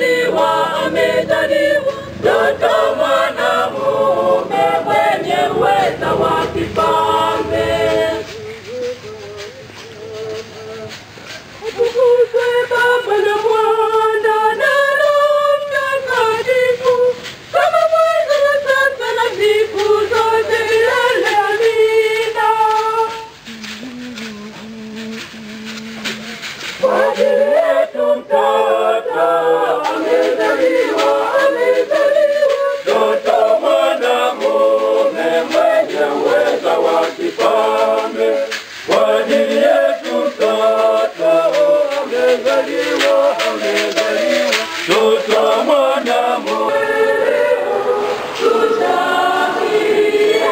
amezaliwa, amezaliwa mtoto mwanamume mwenye uweza wa kifalme. Atukuzwe Baba na Mwana na Roho Mtakatifu, kama mwanzo na sasa na siku zote milele. Amina. Kwa ajili yetu mtoto amezaliwa, amezaliwa mtoto mwanamume mwenye uweza wa kifalme. Kwa ajili yetu mtoto amezaliwa, amezaliwa mtoto mwanamume. Tushangilie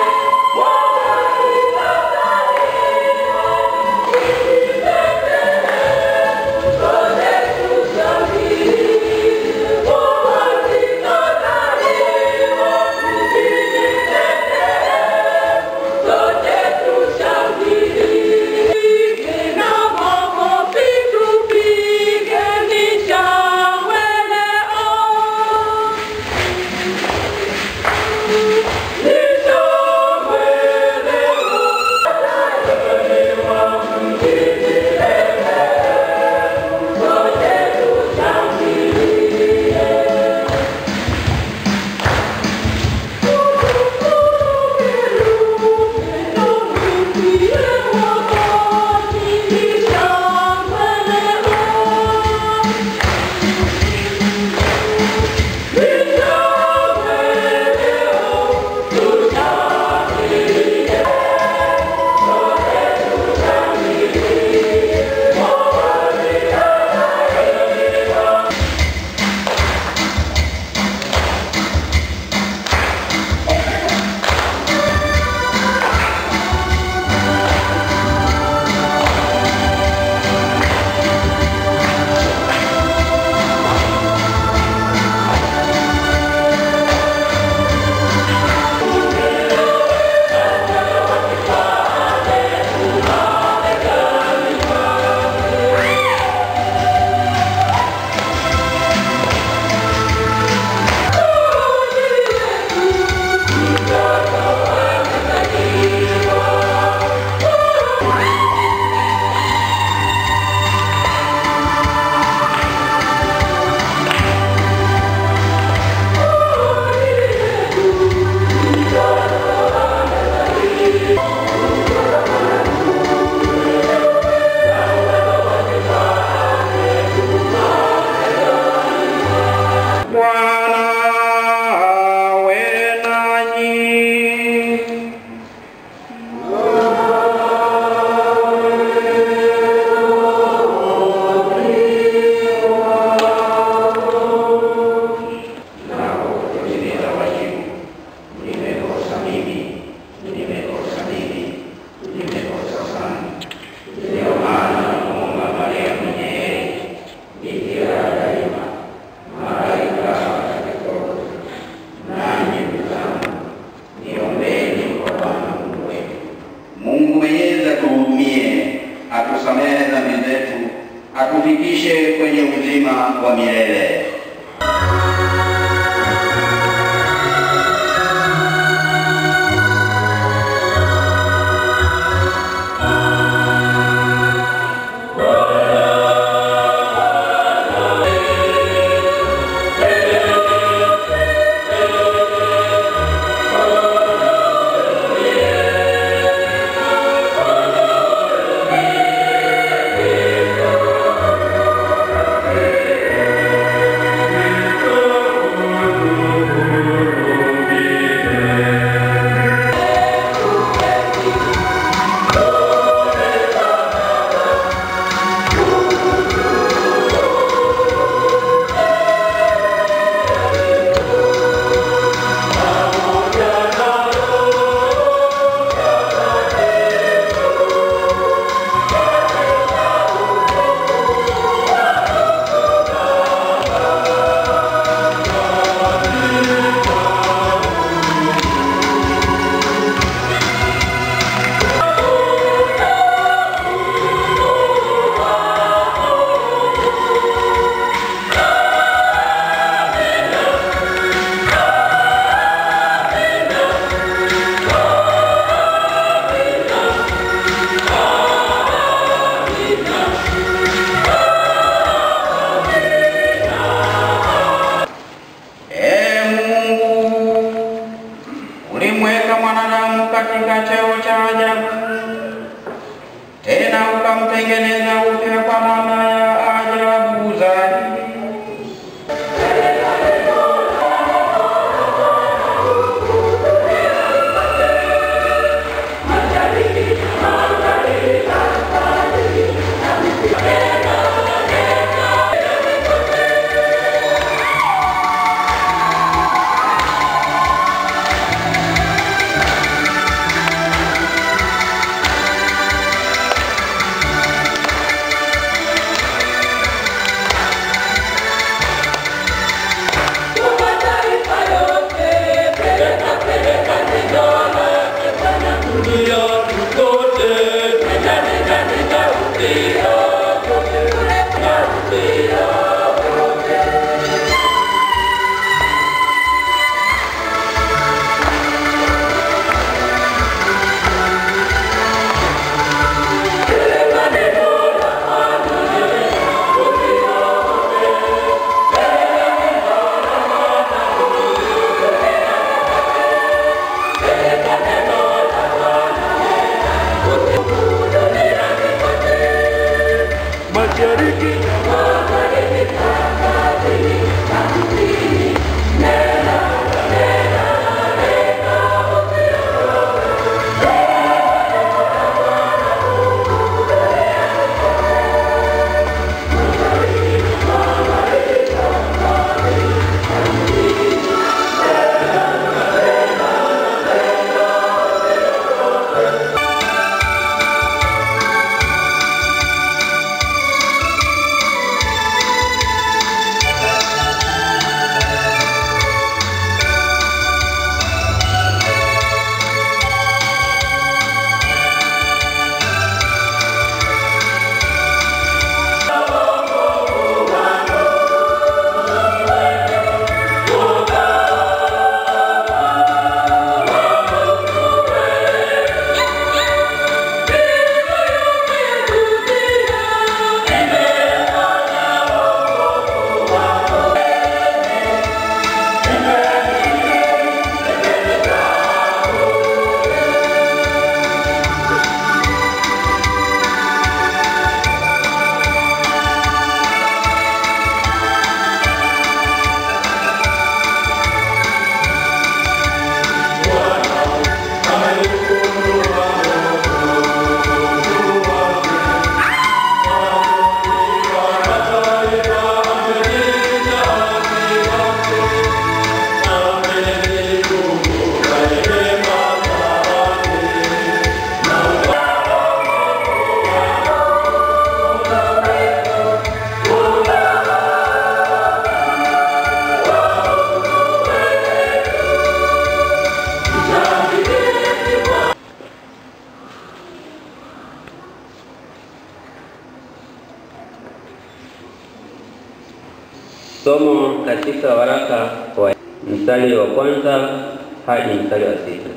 Bwana awe nanyi. Mungu Mwenyezi atuhurumie, atusamehe dhambi zetu, atufikishe kwenye uzima wa milele. Amen. Somo katika waraka wa mstari wa kwanza hadi mstari wa sita.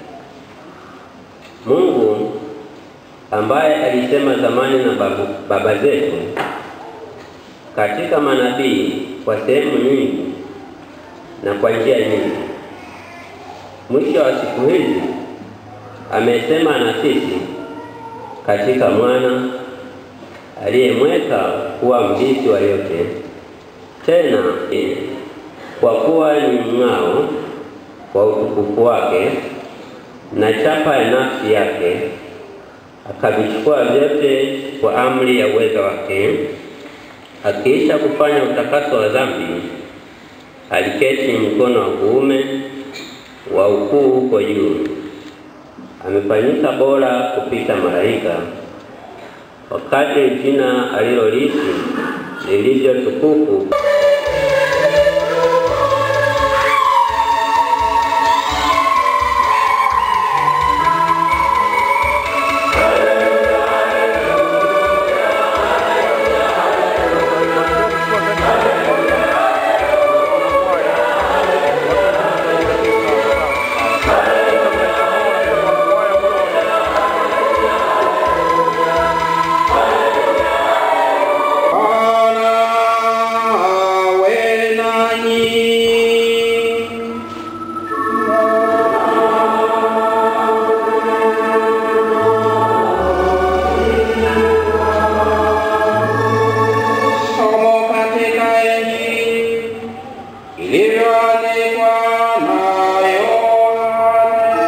Mungu ambaye alisema zamani na babu, baba zetu katika manabii kwa sehemu nyingi na kwa njia nyingi, mwisho wa siku hizi amesema na sisi katika mwana aliyemweka kuwa mrithi wa yote tena kwa kuwa ni mng'ao wa utukufu wake na chapa ya nafsi yake, akavichukua vyote kwa amri ya uweza wake. Akiisha kufanya utakaso wa dhambi, aliketi mkono wa kuume wa ukuu huko juu. Amefanyika bora kupita malaika, wakati jina aliloliishi lilivyo tukufu Bwana awe nanyi. Somo katika Injili ilivyoandikwa na Yohane.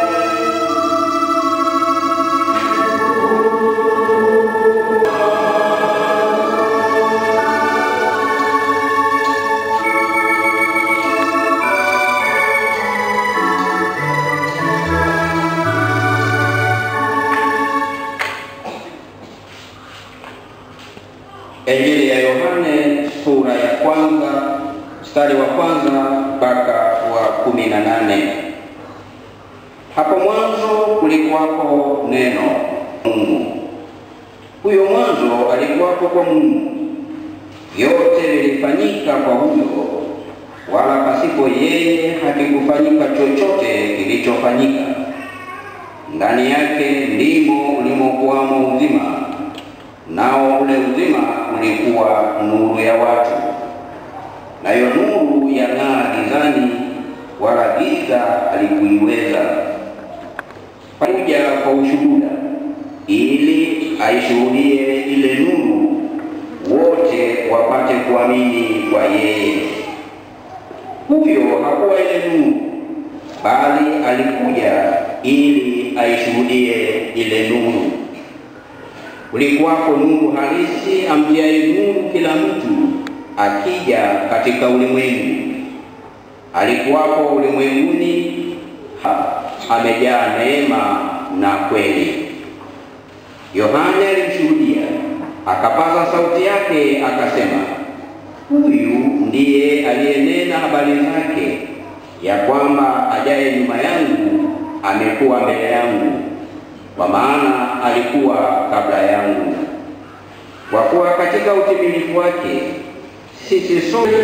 Injili ya Yohane sura ya kwanza mstari wa kwanza mpaka wa kumi na nane. Hapo mwanzo kulikuwako neno Mungu, huyo mwanzo alikuwako kwa Mungu. Yote lilifanyika kwa huyo, wala pasipo yeye hakikufanyika chochote kilichofanyika. Ndani yake ndimo ulimokuwamo uzima, nao ule uzima ulikuwa nuru ya watu, nayo nuru yang'aa gizani, wala giza halikuiweza. Kuja kwa ushuhuda, ili aishuhudie ile nuru, wote wapate kuamini kwa yeye. Huyo hakuwa ile nuru, bali alikuja ili aishuhudie ile nuru. Kulikuwako nuru halisi amtiaye nuru kila mtu akija katika ulimwengu. Alikuwapo ulimwenguni, ha- amejaa neema na kweli. Yohana alimshuhudia, akapaza sauti yake akasema, huyu ndiye aliyenena habari zake, ya kwamba ajaye nyuma yangu amekuwa mbele yangu, kwa maana alikuwa kabla yangu. Kwa kuwa katika utimilifu wake sisi sote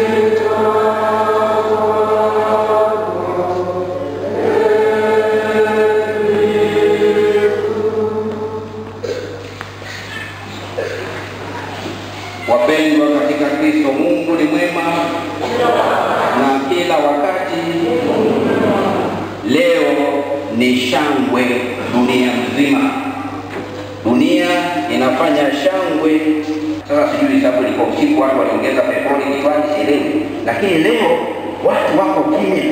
Wapendwa katika Kristo, Mungu ni mwema na kila wakati. Leo ni shangwe dunia mzima, dunia inafanya shangwe. Sasa sijui sababu ilikuwa usiku, watu waliongeza petroli kichwani, sielewi, lakini leo watu wako kimya,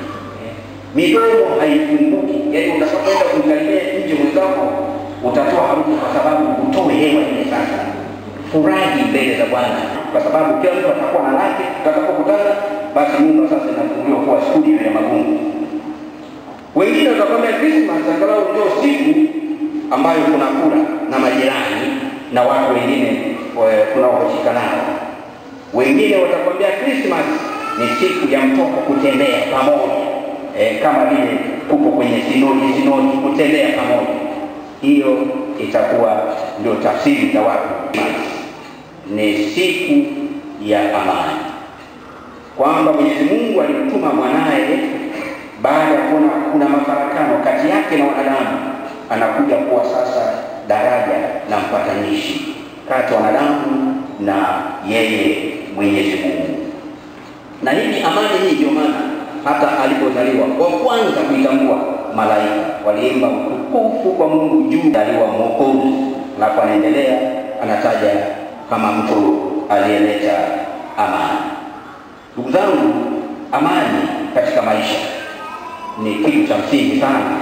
midomo haifunguki. Yaani utakapoenda kumkaribia nje mwenzako utatoa harufu, kwa sababu utoe hewa ile sasa furahi mbele za Bwana kwa sababu kila mtu atakuwa na lake. Tutakapokutana basi nyumba sasa inafunguliwa kuwa studio ya magungu. Wengine watakwambia Christmas angalau ndio siku ambayo kuna kula na majirani na watu wengine eh, tunaohusika nao. Wengine watakwambia Christmas ni siku ya mtoko kutembea pamoja eh, kama vile kuko kwenye sinodi sinodi, kutembea pamoja. Hiyo itakuwa ndio tafsiri za watu ni siku ya amani, kwamba Mwenyezi Mungu alimtuma mwanaye baada ya kuona kuna mafarakano kati yake na wanadamu, anakuja kuwa sasa daraja la mpatanishi kati ya wanadamu na yeye Mwenyezi Mungu. Na hivi amani hii ndio maana hata alipozaliwa wa kwanza kuitambua malaika waliimba utukufu kwa Mungu juu, aliwa Mwokozi, alafu anaendelea anataja kama mtu aliyeleta amani. Ndugu zangu, amani katika maisha ni kitu cha msingi sana.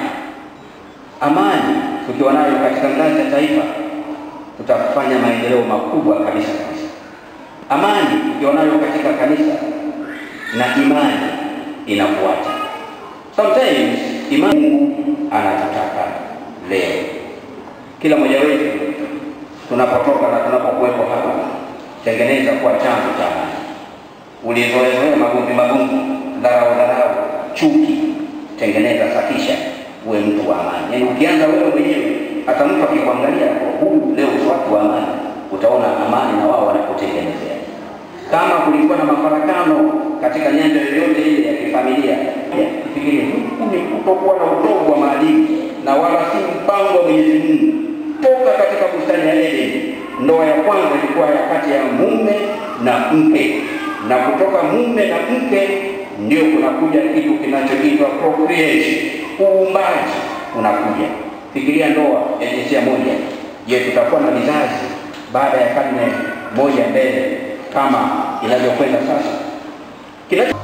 Amani tukiwa nayo katika ngazi ya taifa, tutafanya maendeleo makubwa kabisa kabisa. Amani tukiwa nayo katika kanisa na imani inafuata. Sometimes imani Mungu anatutaka leo, kila mmoja wetu tunapotoka na tunapokuwepo hapa, tengeneza kuwa chanzo cha amani. Ulizoezoea magomvi magomvi, dharau dharau, chuki, tengeneza, safisha, uwe mtu wa amani. Yaani ukianza wewe mwenyewe, hata mtu akikuangalia kwa huyu leo si watu wa amani, utaona amani na wao wanakutengenezea. Kama kulikuwa na mafarakano katika nyanja yoyote ile ya kifamilia, fikirie huku ni kutokuwa na utovu wa maadili na wala si mpango wa Mwenyezi Mungu toka katika bustani ya Edeni. Ndoa ya kwanza ilikuwa ya kati ya mume na mke, na kutoka mume na mke ndio kunakuja kitu kinachoitwa procreation, uumbaji unakuja. Fikiria ndoa ya jinsia moja. Je, tutakuwa na vizazi baada ya karne moja mbele kama inavyokwenda sasa? Kinacho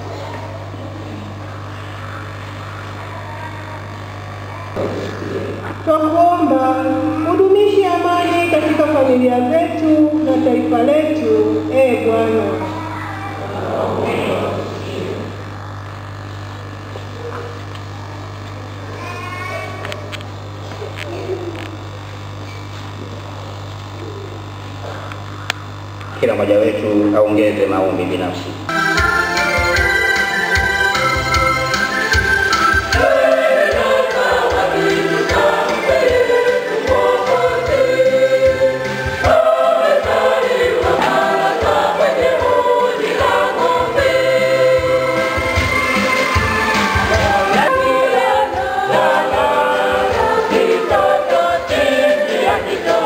Twakuomba udumishe amani katika familia zetu na taifa letu, ee Bwana. kila mmoja wetu aongeze maombi binafsi.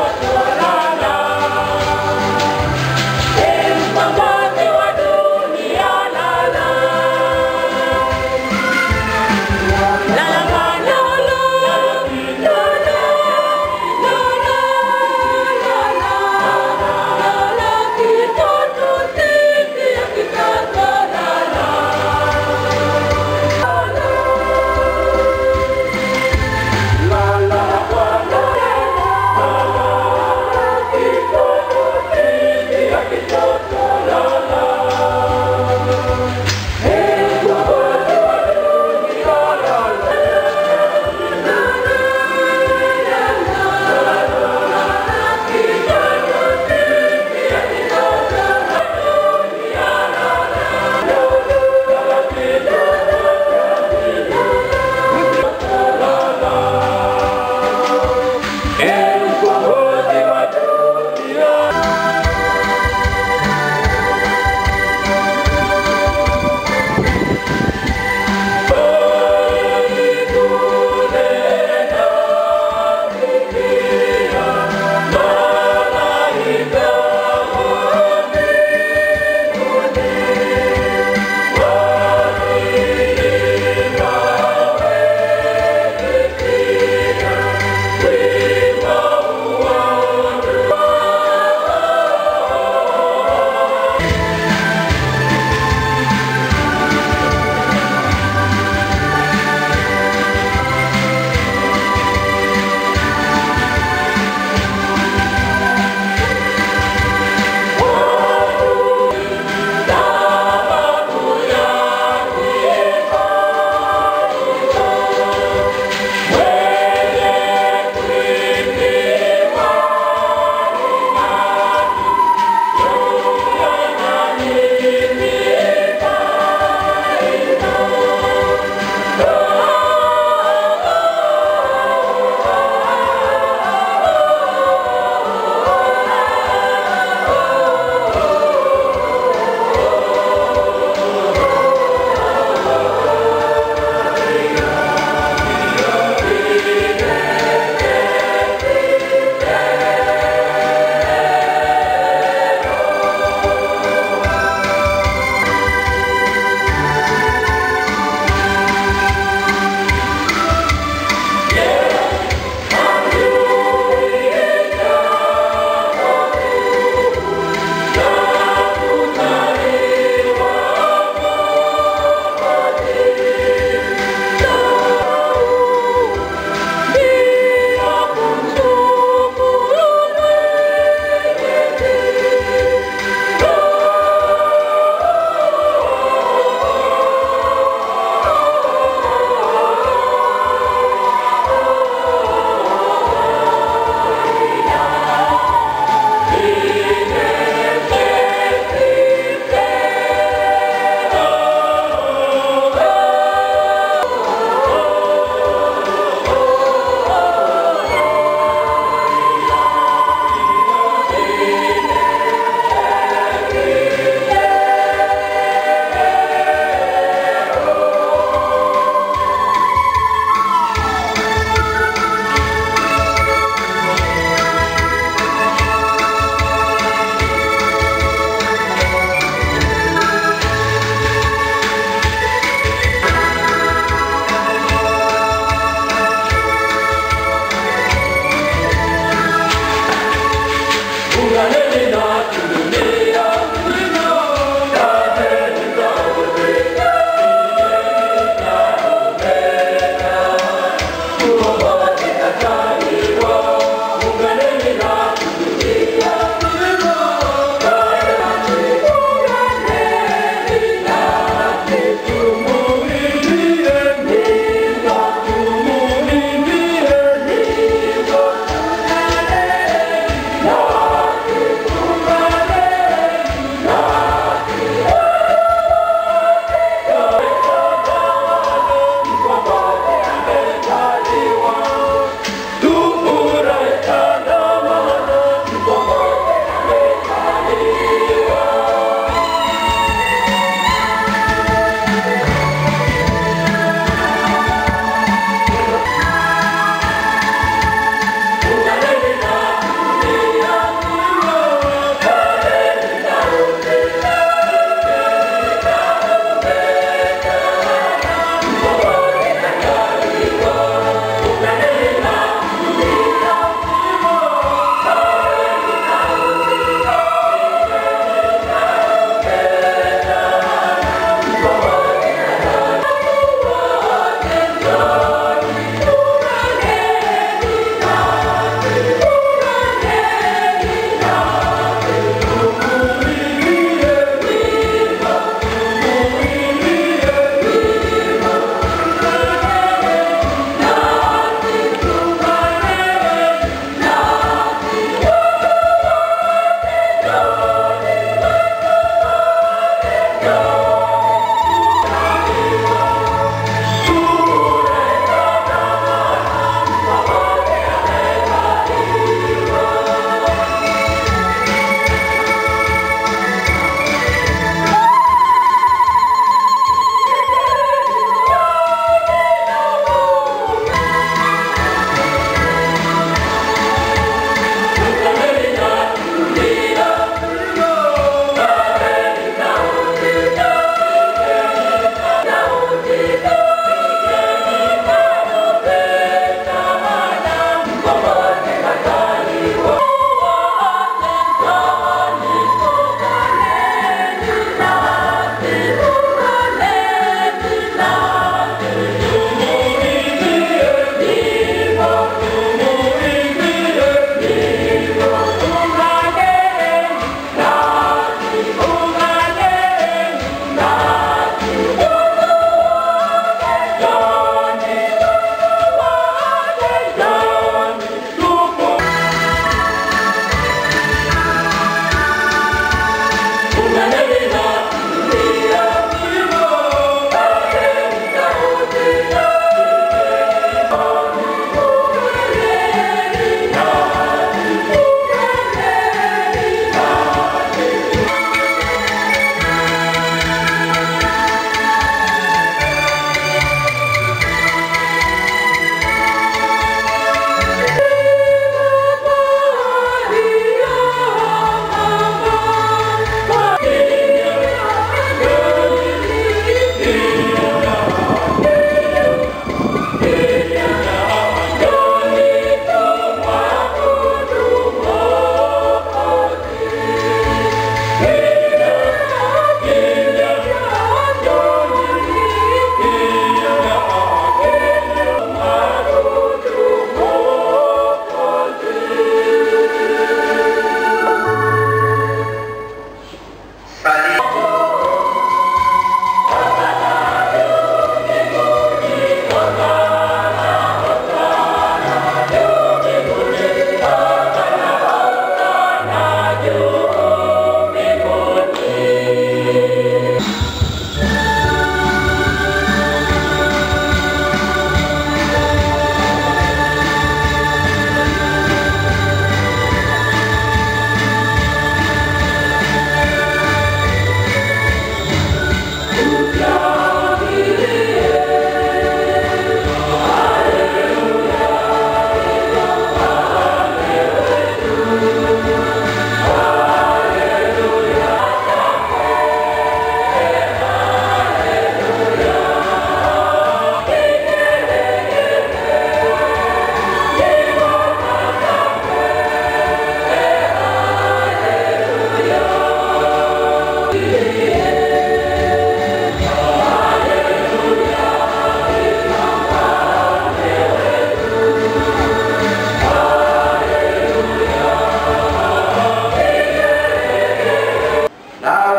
Mkombozi wa dunia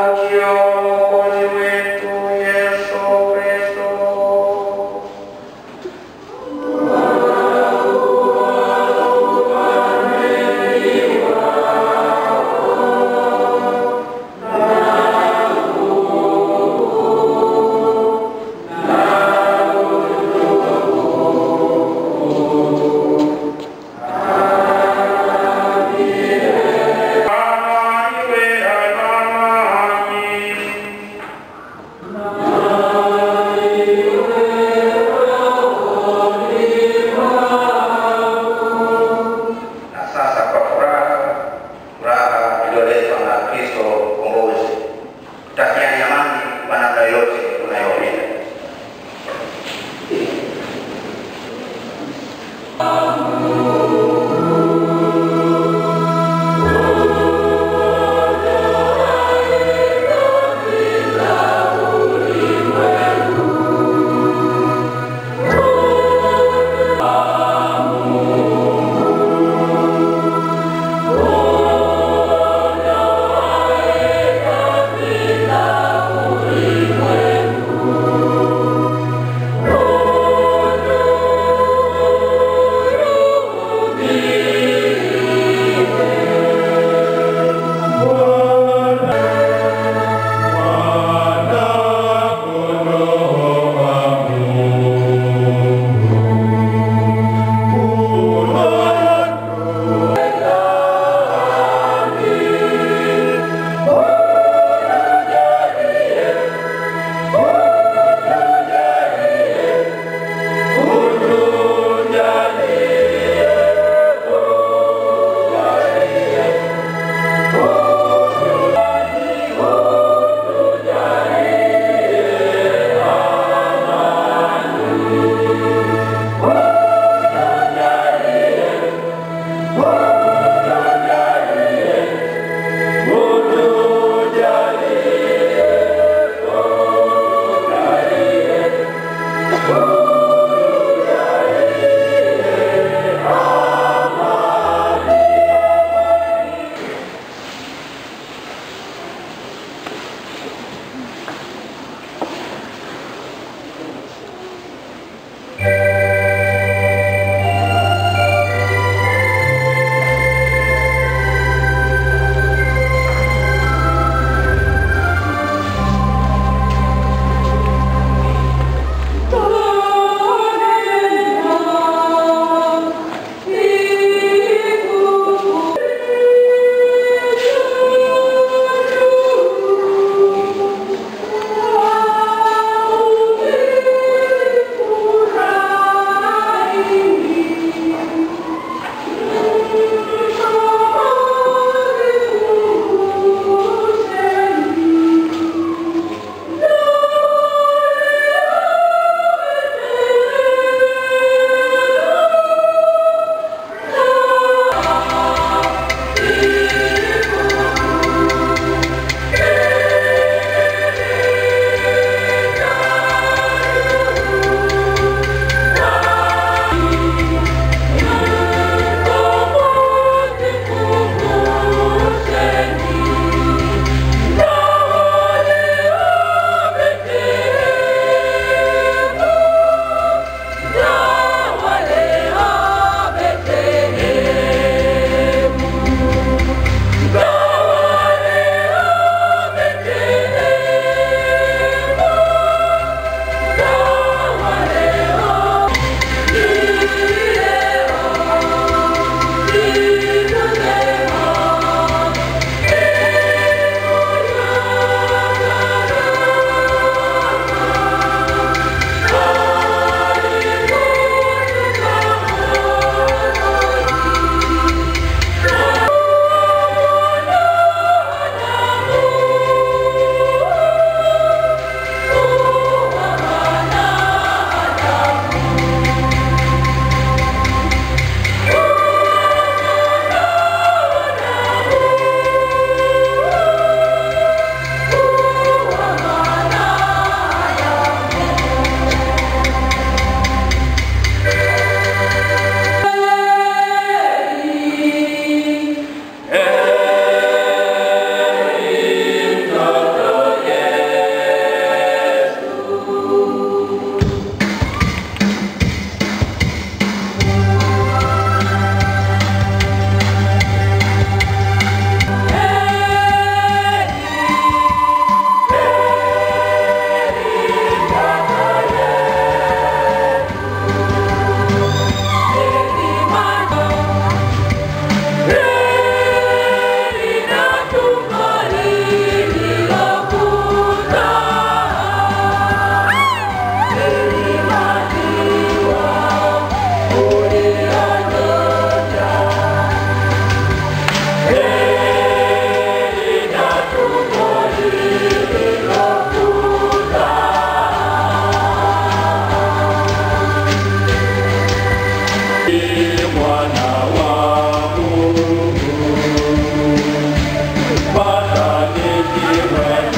ujio wa Mwokozi wetu Yesu Kristo. Bwana iwe nanyi.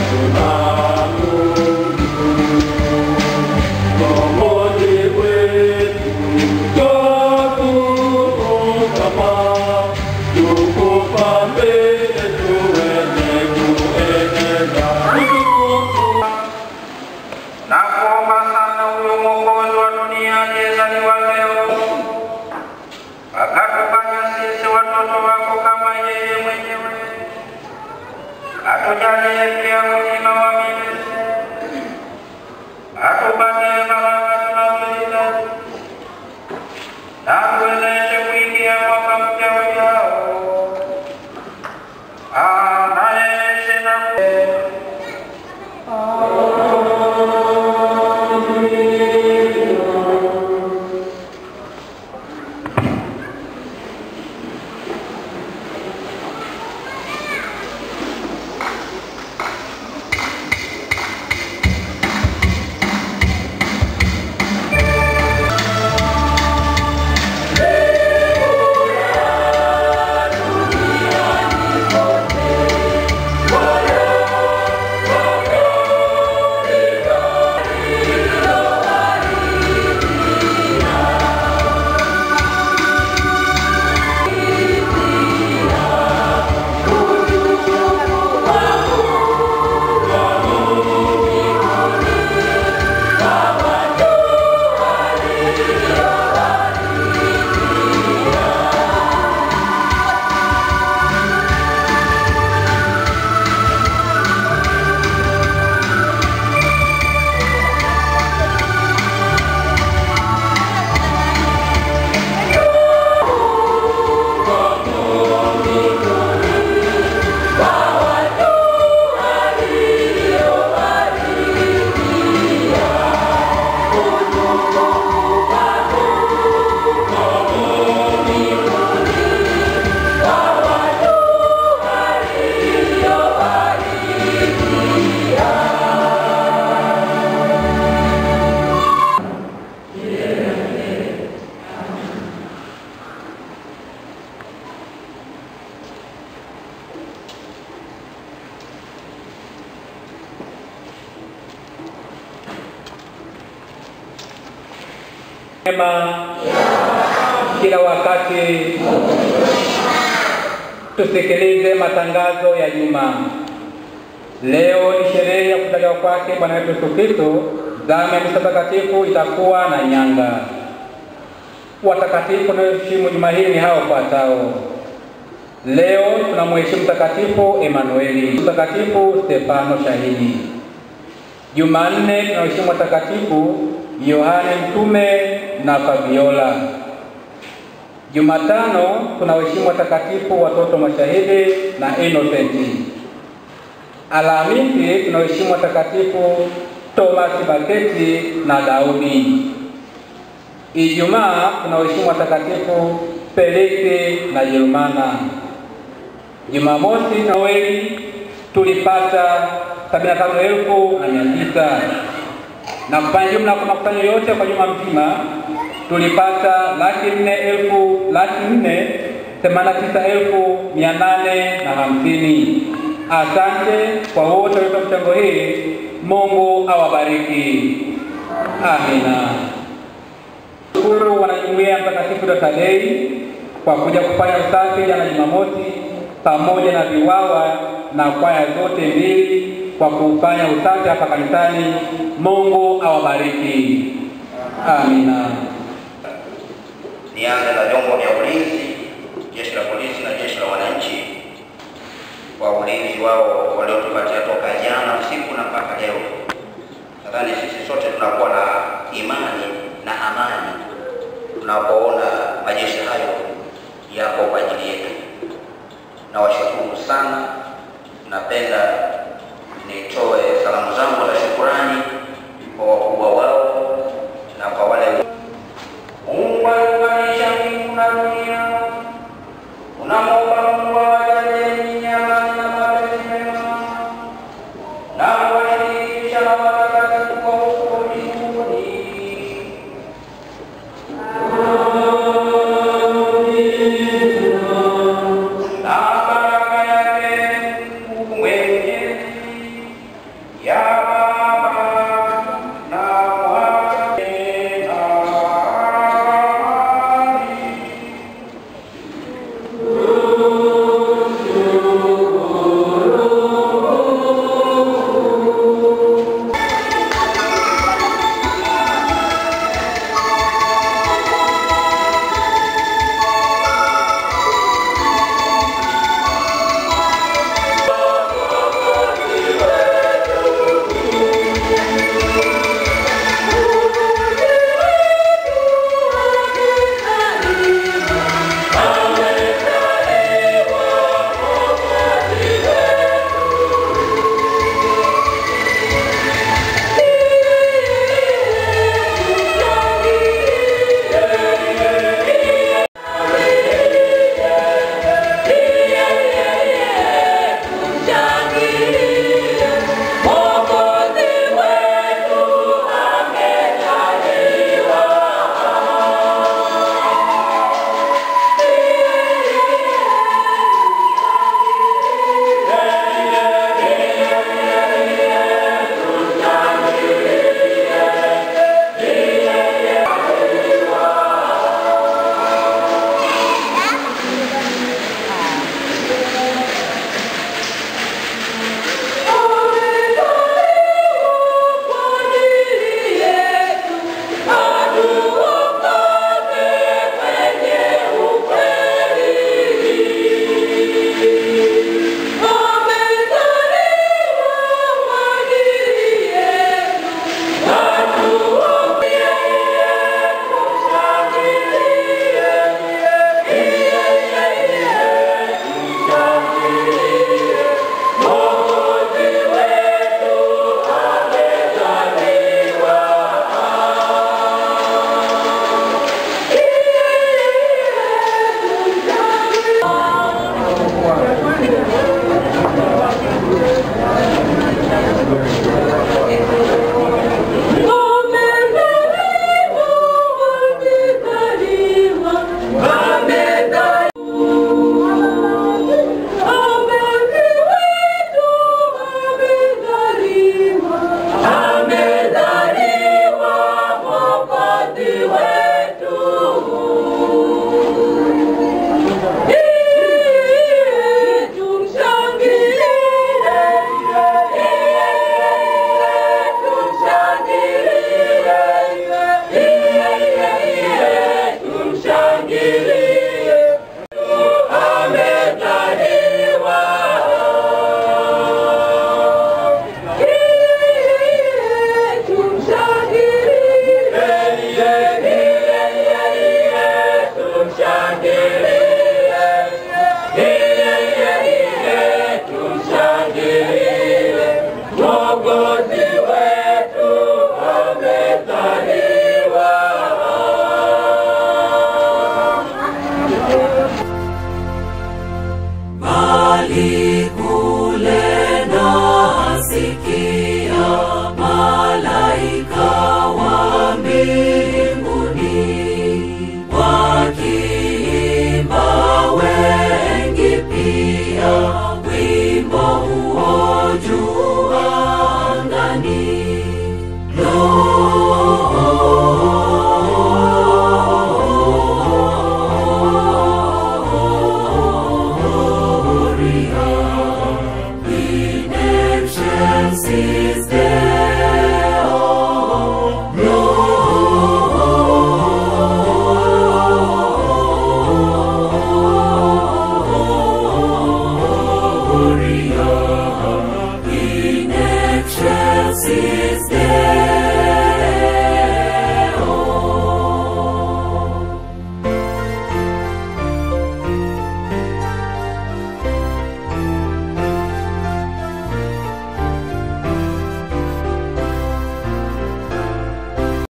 na kuomba sana huyo mwokozi wa dunia aliyezaliwa leo, akatufanya sisi watoto wako kama yeye mwenyewe, atujalie pia uzima wa milele, atupatie baraka tunazohitaji, na tuwezeshe kuingia mwaka mpya ujao. Anayeishi na Mema kila wakati tusikilize matangazo ya juma. Leo ni sherehe ya kuzaliwa kwake Bwana wetu Yesu Kristo. Zamu ya misa takatifu itakuwa na nyanga. Watakatifu wanaoheshimu juma hili ni hao wafuatao. Leo tunamheshimu Mtakatifu Emanueli, Mtakatifu Stefano Shahidi. Jumanne tunaheshimu watakatifu Yohane Mtume na Fabiola. Jumatano tunaheshimu watakatifu watoto mashahidi na Innocent. Alhamisi tunaheshimu watakatifu Thomas Baketi na Daudi. Ijumaa tunaheshimu watakatifu Feliki na Yerumana. Jumamosi Noeli tulipata sabini na tano elfu na mia tisa na kufanya jumla kwa makusanyo yote kwa juma mzima tulipata laki nne elfu laki nne themanini na tisa elfu mia nane na hamsini. Asante kwa wote waliotoa mchango hii. Mungu awabariki. Amina. Shukuru wanajumuiya ya Mtakatifu Tadei kwa kuja kufanya usafi jana Jumamosi, pamoja na viwawa na kwaya zote mbili kwa kufanya usafi hapa kanisani. Mungu awabariki. Amina. Nianze na vyombo vya ulinzi, jeshi la polisi na jeshi la wananchi kwa ulinzi wao waliotupatia toka jana usiku na mpaka leo. Nadhani sisi sote tunakuwa na imani na amani tunapoona majeshi hayo yako kwa ajili yetu. Nawashukuru sana, napenda